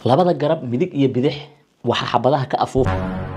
labada garab midig iyo bidix waxaa xabadaha ka afuufa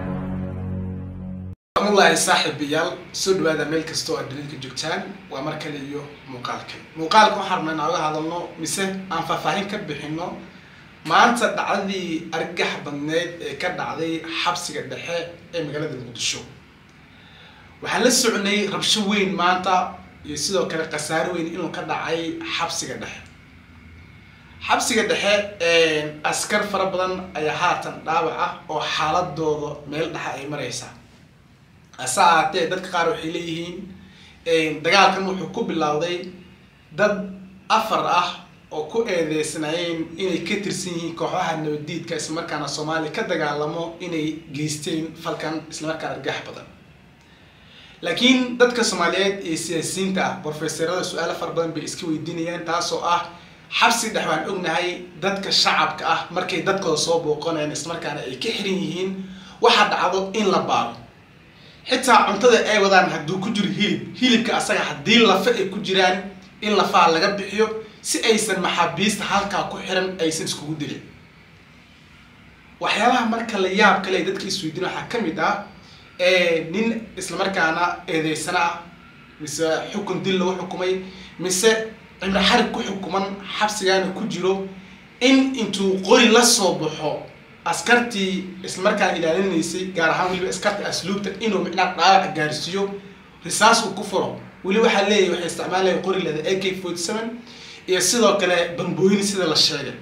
wallaahi saaxiibayaal soo dhawaada meel kasta oo aad dunidka joogtaan waa mar kale iyo muuqaalkan muuqaalka waxaan rabnaa inaan uga hadalno mise aan faahfaahin ka bixino maanta dhacdadii argagax badneyd ee ka dhacday xabsiga dhexe ee magaalada muqdisho waxaan la soconay rabsho weyn maanta iyo sidoo kale khasaaro weyn inuu ka dhacay xabsiga dhexe xabsiga dhexe askar fara badan ayaa haatan dhaawac ah oo xaaladooda meel dhexe ay mareysaa hase ahaatee dadka qaar waxay leeyihiin dagaalkan wuxuu ku bilowday dad afar ah oo ku eedeysnaayeen inay ka tirsan yihiin kooxaha nabadiidka islamarkaana soomaaliya ka dagaalamo inay geysteen falkan islamarkaana argax badan laakiin dadka soomaaliyeed ee siyaasiyiinta ah brofeserada su-aalo fara badan bay iska weydiinayaan taasoo ah xabsi dhex waan ognahay dadka shacabka ah markay dadkooda soo booqanayaan islamarkaana ay ka xiran yihiin waxaa dhacdo in la baaro xitaa cuntada ay wadaan hadduu ku jiro hilib hilibka asaga haddii lafa ay ku jiraan in lafaha laga bixiyo si aysan maxaabiista halkaa ku xiran aysan iskugu dilin waxyaabaha marka la yaab kale ay dadka isweydiin waxaa ka mid ah nin islamarkaana eedeysana ah mise xukun dil lagu xukumay mise cimro xarig ku xukuman xabsigaana ku jiro in intuu qori la soo baxo askartii islamarkaana ilaalinaysay gaar ahaan weliba askarta asluubta inuu micnaa dhaawac gaarsiiyo risaas uu ku furo weli waxaa leeyahy waxay isticmaalaya qori leeda a k forty seven iyo sidoo kale bambooyin sida la sheegay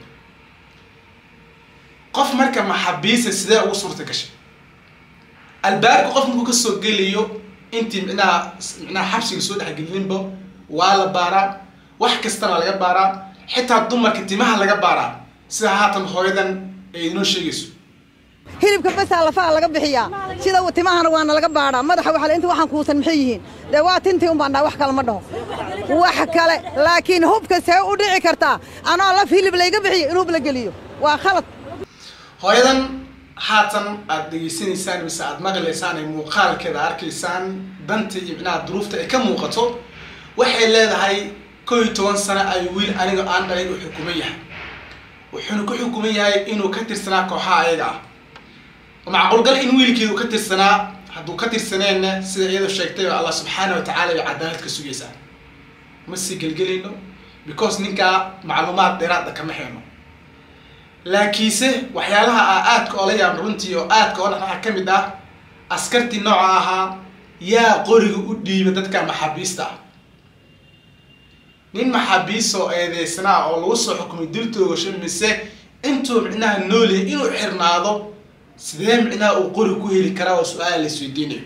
qof marka maxabiisa sidee ugu suurta gashay albaabka qof markuu kasoo gelayo intii micnaha micnaha xabsiga soo dhexgelinba waa la baaraa wax kastana laga baaraa xitaa dumarka timaha laga baaraa sida haatan hooyadan ay inoo sheegayso hilibka basaa lafaha laga bixiyaa sida timahana waana laga baadhaa madaxa waa inta waxaan kuusan maxay yihiin dee waa tintii un baan dhaha wax kale ma dhaho wax kale laakiin hubka see u dhici kartaa anoo laf hilib layga bixiyo in hub la geliyo waa khalad hooyadan haatan aad dhegaysanaysaan mise aad maqlaysaan ay muuqaalkeeda arkaysaan danta iyo micnaha duruufta ay ka muuqato waxay leedahay kow iyo toban sano ay wiil aniga aan dhalay u xukuman yahay wuxuuna ku xukuman yahay inuu ka tirsanaa kooxaha ayaga ah macquulgal in wiilkeedu ka tirsanaa hadduu ka tirsaneenna sida iyadoo sheegtay oo allah subxaana wa tacaala bay cadaalad ka sugaysaa ma sii gelgelayno because ninkaa macluumaad dheeraada kama hayno laakiinse waxyaalaha a aadka oola yaab runtii oo aadka oo dhan waxaa ka mid ah askartii nooca ahaa yaa qoriga u dhiiba dadka maxaabiista ah nin maxaabiistoo eedeysnaa oo lagu soo xukumay dil toogasho mise intuu micnaha noolyahay inuu xirnaado sidee micnaha uu qori ku heli karaa oo su-aala la isweydiinayo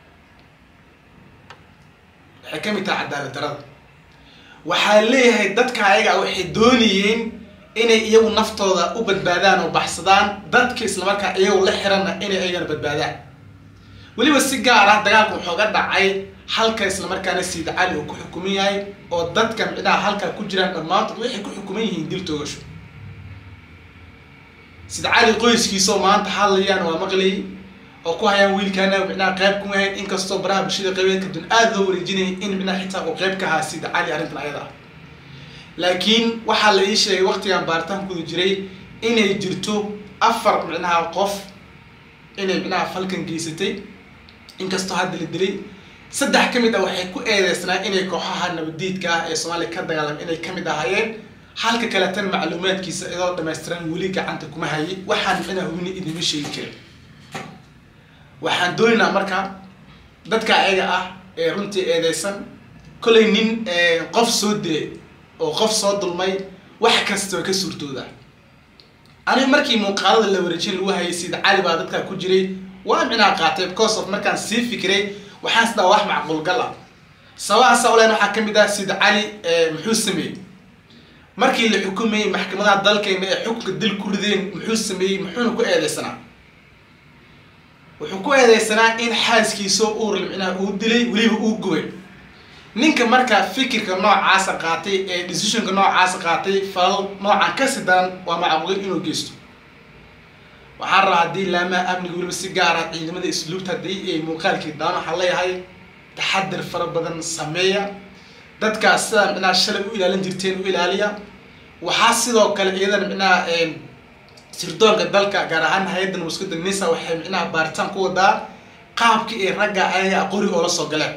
waxay ka mid tahay cadaalad darada waxaa leeyahay dadka ayaga waxay doonayeen inay iyagu naftooda u badbaadaan oo baxsadaan dadka islamarkaa iyagu la xiranna inay ayagana badbaadaan weliba si gaar ah dagaalka wuxuu ga dhacay halka islamarkaana siid cali uu ku xukuman yahay oo dadka micnaha halkaa ku jiraan dhammaantood waxay ku xukuman yihiin dil toogasho siid cali qoyskiisaoo maanta hadlayaan waa maqlayay oo ku hayaan wiilkaana micnaha qayb ku yahayn inkastoo baraha bulshada qaybeedka dun aada loo wareejinayay in micnaha xitaa uu qayb ka ahaa siid cali arrintan ayada ah laakiin waxaa la ii sheegay waqtigan baaritaan kuda jiray inay jirto afar micnaha qof inay micnaha falkan geysatay inkastoo hadda la dilay saddex ka mid ah waxay ku eedeysnaa inay kooxaha nabadiidka ah ee soomaaliya ka dagaalam inay kamid ahaayeen halka kale tan macluumaadkiisa iyadoo dhamaystiran weli gacanta kuma hayay waxaan micnaha hubni idinma sheegi karin waxaan doonaynaa marka dadka ayaga ah ee runtii eedeysan kollay nin qof soo dilay oo qof soo dulmay wax kastoo ka suurtooda aniga markii muuqaalada la wareejin lagu hayay sida cali baa dadkaa ku jiray waa micnaha qaatay because of markaan sii fikiray waxaan sidaa wax macquulgal ah sababaha sawlen waxaa ka mid ah sida cali muxuu sameeyey markii la xukumayey maxkamadaha dalkeena ee xukunka dil ku rideen muxuu sameeyey muxuuna ku eedeysanaa wuxuu ku eedeysanaa in xaaskiisoo uurl micnaha uu dilay weliba uu gubay ninka markaa fikirka noocaasa qaatay ee decisionka noocaasa qaatay falal noocan kasi daran waa macquulin inuu geysto waxaan rabaa haddii laamaha amniga weliba si gaara ciidamada isluubta haddii ay muuqaalkii daan waxaan leeyahay taxadir fara badan sameeya dadkaas sidaa micnaha shalay u ilaalin jirteen u ilaaliya waxaa sidoo kale iyadana micnaha sirdoonka dalka gaar ahaan hay-addan waskuda nisa waxay micnaha baaritaan ku wadaa qaabkii ay ragga ayaga qori oola soo galeen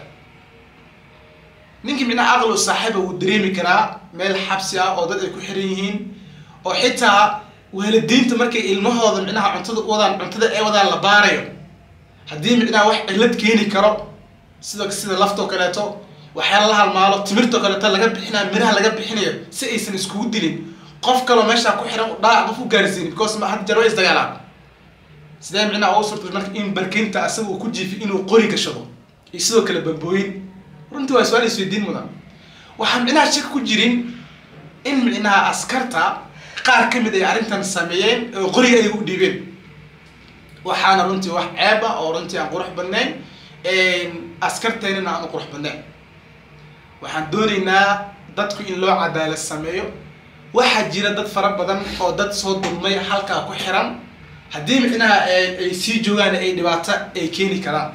ninkii micnaha aqli u saaxiiba wuu dareemi karaa meel xabsi ah oo dad ay ku xiran yihiin oo xitaa waalidiinta markay ilmahooda micnaha cuntada u wadaan cuntada ay wadaan la baarayo haddii micnaha wax cillad keeni karo sida sida laftoo kaleeto waxyaala la halmaalo timirtoo kaleeto laga bixinayo miraha laga bixinayo si aysan iskugu dilin qof kaloo meeshaa ku xiran dhaac qof u gaarsiin because ma had jarwa isdagaalaan sidee micnaha ugu suurta marka in barkinta asaga uu ku jiifi inuu qori gashado iyo sidoo kale bambooyin runtii waa su-aal isweydiin mudan waxaa micnaha shaka ku jirin in micnaha askarta qaar ka mid ay arrintan sameeyeen oo qoriga ay u dhiibeen waxaana runtii wax ceeb ah oo runtii aan qurux badnayn askarteenina aan u qurux badnayn waxaan doonaynaa dadku in loo cadaalad sameeyo waxaa jira dad fara badan oo dad soo dulmay halkaa ku xiran haddii micnaha ay sii joogaan ay dhibaato ay keeni karaan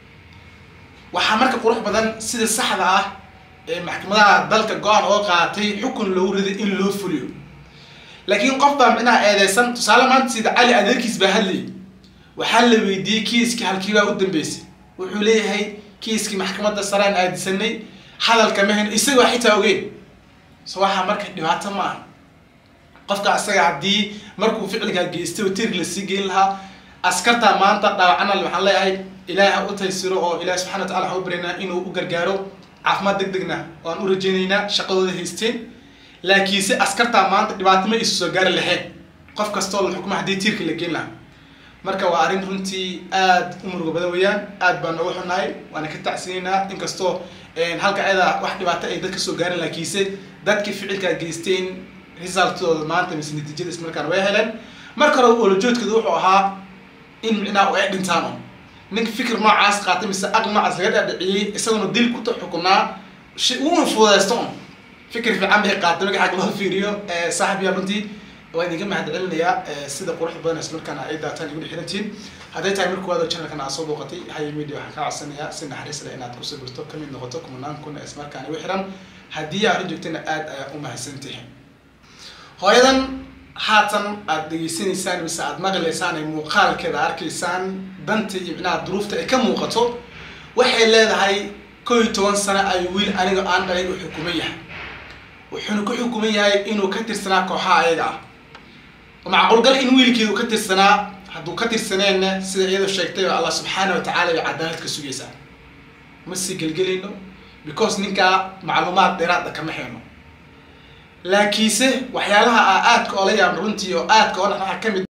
waxaa marka qurux badan sida saxda ah ee maxkamadaha dalka go-aan oo qaatay xukun loogu riday in loo fuliyo laakiin qof baa micnaha eedeysan tusaale maanta sida cali adeerkiis baa hadlayay waxaa la weydiiyey kiiskii halkiibaa u dambeysay wuxuu leeyahay kiiskii maxkamadda saraan aadisanay hadalka mahan isagoo xitaa ogeyn so waxaa marka dhibaato ma aha qofka asaga haddii markuu ficilkaa geystay oo tirk lasii geyn lahaa askartaa maanta dhaawacana waxaan leeyahay ilaahi ha u taysiro oo ilahi subxana wa tacala ha u baryaynaa inuu u gargaaro caafimaad deg degna waan u rajaynaynaa shaqadooda haysteen laakiinse askartaa maanta dhibaato ma isu soo gaari lahayn qof kastoo la xukuma haddii tiirka la geyn lahaa marka waa arrin runtii aad u murugo badan weeyaan aad baan uga xunahay waana ka tacsinaynaa inkastoo halka ayada wax dhibaato ay dadka soo gaarin laakiinse dadkii ficilkaa geysteen resultooda maanta mise natiijada ismarkaan way heleen marka hore olajoodkooda wuxuu ahaa in micnaha ay dhintaan un ninka fikir noocaas qaatay mise aqli noocaas laga dhaadhiciyey isaguna dil ku xukunaa uuna fududeysto un fikir fiican bay qaatay marka xag loo fiiriyo saaxibiyaa runtii waan idinka mahad celinayaa sida quruxda badan islamarkaana ay daataan iguna xirantihiin hadday tahay marka waado channelkan aad soo booqatay haya media waxaan kaa codsanayaa si naxariis leh inaad ku sawirto kamid noqoto kumanaan kuna islamarkaana igu xiran haddii aad u joogtayna aad ayaa u mahadsantihin hooyadan haatan aad dhegeysanaysaan mise aad maqlaysaan ay muuqaalkeeda arkaysaan danta iyo micnaha duruufta ay ka muuqato waxay leedahay kow iyo toban sano ay wiil aniga aan dhalay u xukuman yahay wuxuuna ku xukuman yahay inuu ka tirsanaa kooxaha ayaga ah macquulgal in wiilkeedu ka tirsanaa hadduu ka tirsaneenna sida iyadoo sheegtay allah subxaana wa tacaala bay cadaalad ka sugaysaa ma sii gelgelayno because ninkaa macluumaad dheeraada kama hayno laakiinse waxyaalaha aa aadka oola yaabna runtii oo aadka oo dhan waxaa kamid